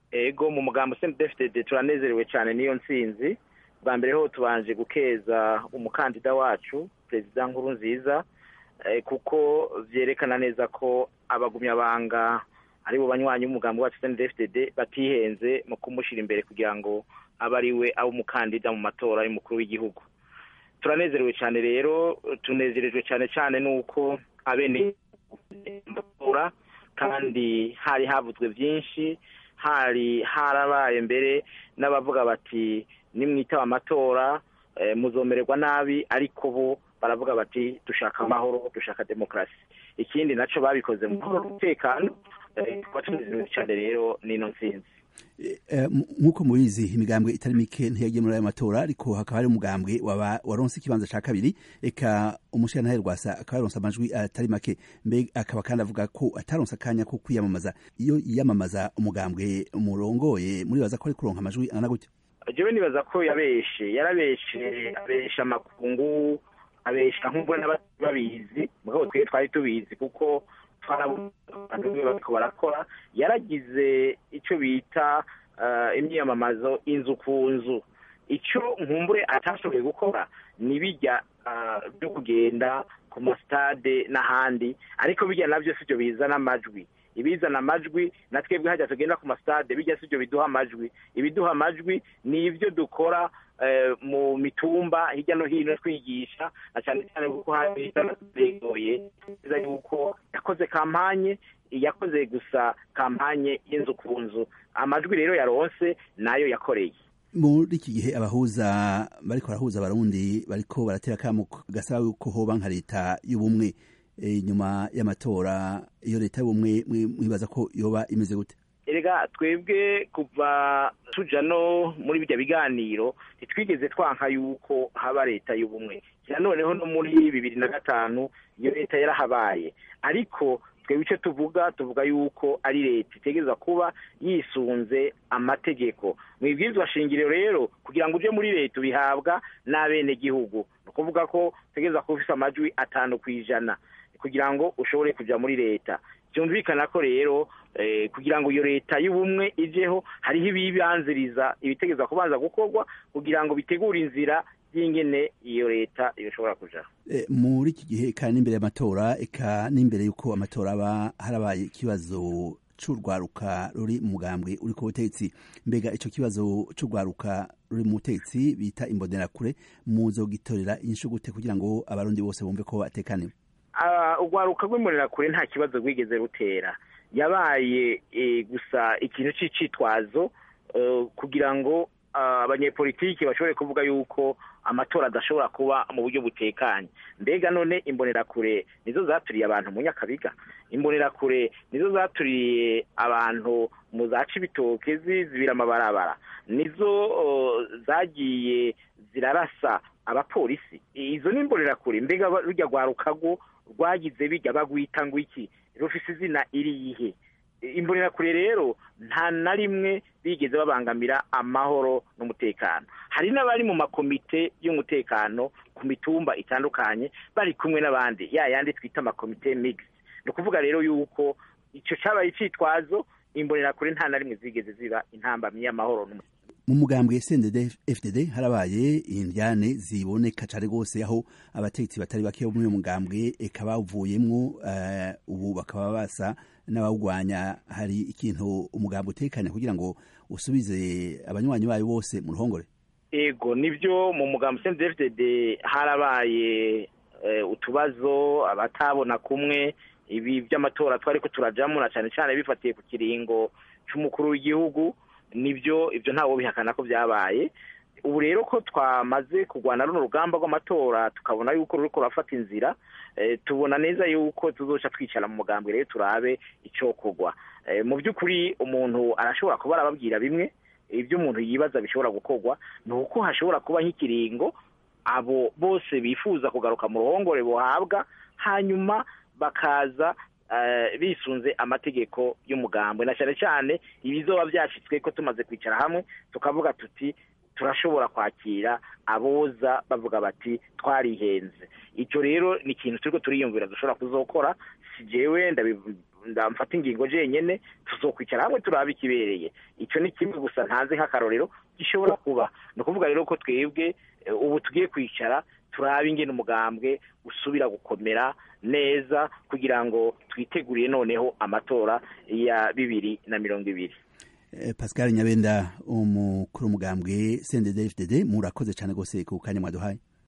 ego mu mugambo sendefitede turanezerewe cyane n'iyo ntsinzi bwa mbere ho tubanje gukeza umukandida wacu perezida nkuru nziza kuko byerekana neza ko abagumyabanga ari bo banywanyi b'umugambi wacu sendefitede batihenze mu kumushyira imbere kugira ngo abe ari we abe umukandida mu matora y'umukuru w'igihugu turanezerewe cyane rero tunezerejwe cyane cyane n'uko abene matora kandi hari havuzwe byinshi hari harabaye mbere n'abavuga bati nimwitaba amatora muzomererwa nabi ariko bo baravuga bati dushaka amahoro dushaka demokarasi ikindi nacyo babikoze mu mahoro n'umutekano tukaba tunezerewe cyane rero n'ino nsinzi nk'uko mubizi imigambwe itari mike ntiyagiye muri ayo matora ariko hakaba hari umugambwe waronse ikibanza cya kabiri reka umushyirantare rwasa akaba yaronse amajwi atari make mbega akaba kandi avuga ko ataronse akanya ko kwiyamamaza iyo yiyamamaza umugambwe umurongoye muribaza ko ari kuronka amajwi angana gutya jewe nibaza ko yabeshe yarabeshe abesha amakungu abesha nk'ubwo n'ababizi mugabo twe twari tubizi kuko bariko barakora yaragize icyo bita imyiyamamazo inzu ku nzu icyo nkumbure atashoboye gukora ni bijya byo kugenda ku masitade n'ahandi ariko bijya nabyo si byo bizana amajwi ibizana amajwi na twebwe hajya tugenda ku masitade bijya si byo biduha amajwi ibiduha amajwi ni ibyo dukora mu mitumba hirya no hino twigisha na cyane cyane kuko hari begoye neza yuko yakoze kampanye yakoze gusa kampanye y'inzu ku nzu amajwi rero yaronse nayo yakoreye muri iki gihe abahuza bariko barahuza abarundi bariko baratera akamo gasaba yuko hoba nka leta y'ubumwe inyuma y'amatora iyo leta y'ubumwe mwibaza ko yoba imeze gute erega twebwe kuva tuja no muri bijya biganiro ntitwigeze twanka yuko haba leta y'ubumwe noneho no muri bibiri na gatanu iyo leta yarahabaye ariko twebwe icyo tuvuga tuvuga yuko ari leta itegereza kuba yisunze amategeko mu ibwirizwa shingiro rero kugira ngo uje muri leta ubihabwa n'abenegihugu ni ukuvuga ko utegereza kuba ufite amajwi atanu ku ijana kugira ngo ushobore kujya muri leta byumvikana ko rero kugira ngo iyo leta y'ubumwe ijeho hariho ibibanziriza ibitegeza kubanza gukorwa kugira ngo bitegure inzira y'ingene iyo leta ishobora kujaho muri iki gihe kandi n'imbere y'amatora eka n'imbere y'uko amatora aba harabaye ikibazo c'urwaruka ruri mu mugambwe uri ku butegetsi mbega ico kibazo c'urwaruka ruri mu butegetsi bita imbonerakure muzogitorera inyishu gute kugira ngo abarundi bose bumve ko batekaniwe urwaruka rw'imbonerakure nta kibazo rwigeze rutera yabaye gusa ikintu cy'icitwazo kugira ngo abanyepolitiki bashobore kuvuga yuko amatora adashobora kuba mu buryo butekanye mbega none imbonerakure nizo zaturiye abantu mu nyakabiga imbonerakure nizo zaturiye abantu mu za cibitoke zizibira amabarabara nizo zagiye zirarasa abapolisi izo ni imbonerakure mbega rujya rwarukago rwagize bijya bagwita ngo iki rufise izina iriyihe imbonerakure rero nta na rimwe bigeze babangamira amahoro n'umutekano hari n'abari mu makomite y'umutekano ku mitumba itandukanye bari kumwe n'abandi ya yandi twita amakomite migisi ni ukuvuga rero yuko icyo cyabaye icyitwazo imbonerakure nta na rimwe zigeze ziba intambamyi y'amahoro n'umutekano mu mugambwe SNDD FDD harabaye indyane ziboneka cyane rwose aho abategetsi batari bake bo muri uyu mugambwe eka bavuyemwo uh, ubu bakaba basa n'abawugwanya hari ikintu umugambwe utekanya kugira ngo usubize abanywanyi bayo bose mu ruhongore ego nibyo mu mugambwe SNDD FDD harabaye uh, utubazo abatabona kumwe ibi by'amatora twari ko turajamo na cyane cyane bifatiye ku kiringo cy'umukuru w'igihugu nibyo ibyo ntawe bihakana ko byabaye ubu rero ko twamaze kurwana runo rugamba rw'amatora tukabona yuko ruri kurafata inzira tubona neza yuko tuzoca twicara mu mugambwe rero turabe icyokorwa mu by'ukuri umuntu arashobora kuba arababwira bimwe ibyo umuntu yibaza bishobora gukorwa ni uko hashobora kuba nk'ikiringo abo bose bifuza kugaruka mu ruhongore buhabwa hanyuma bakaza bisunze amategeko y'umugambwe na cyane cyane ibizoba byashyitswe ko tumaze kwicara hamwe tukavuga tuti turashobora kwakira aboza bavuga bati twarihenze icyo rero ni ikintu turi turiyumvira dushobora kuzokora si jewe ndamfata ingingo jenyene tuzokwicara hamwe turaba ikibereye icyo ni kimwe gusa ntazi nk'akarorero gishobora kuba ni ukuvuga rero ko twebwe ubu tugiye kwicara turabe ingene umugambwe usubira gukomera neza kugira ngo twitegurire noneho amatora ya bibiri na mirongo ibiri pascal nyabenda umukuru w'umugambwe cndd fdd murakoze cyane rwose ku kanya mwaduhaye